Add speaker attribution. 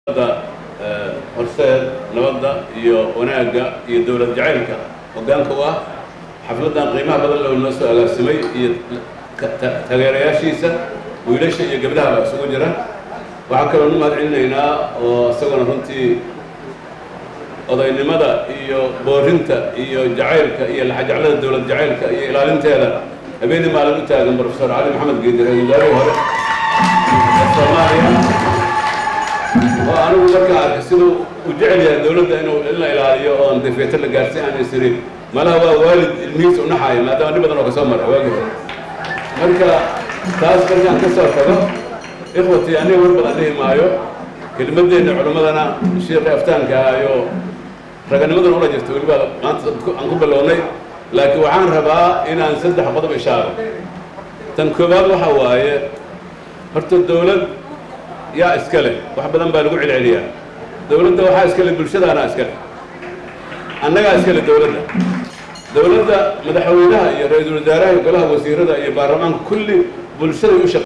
Speaker 1: da horseed nabadda iyo wanaagga iyo dowlad jacaylka hoggaanka u ah xafladdan qiimaha badan loo noo soo agaasimay iyo taageerayaashiisa wiilasha iyo gabdhaha baa isugu jira waxaan kaloo nu mahad celinaynaa oo isaguna runtii odaynimada iyo boorinta iyo jacaylka iyo laxajeclada dowlad jacaylka iyo ilaalinteeda habeenii maalin u taagan profesor cali maxamed geedi ra-isul wasaarihii hore ee soomaaliya oo anigu markaa arkay siduu u jecel yahay dowladda inuu in la ilaaliyo oon defeeto la gaarsiin aan isiri malaha waa waalid ilmihiisa u naxaaya maadaama dhib badan oo kasoo maray waagi hore marka taas markaan ka soo tago ikhwatii aniga war badan dhihi maayo kelimadeenna culimmadana sheekhi aftaanka ahayo raganimaduna ula jirta weliba maanta aan ku bilownay laakiin waxaan rabaa inaan saddex qodob ishaaro tan koowaad waxa waaye horta dowlad yaa iska leh wax badan baa lagu celceliyaa dowladda waxaa iska leh bulshadaana iska leh annagaa iska leh dowladda dowladda madaxweynaha iyo ra-iisul wasaaraha iyo golaha wasiirada iyo baarlamaanka kulli bulshaday u shaq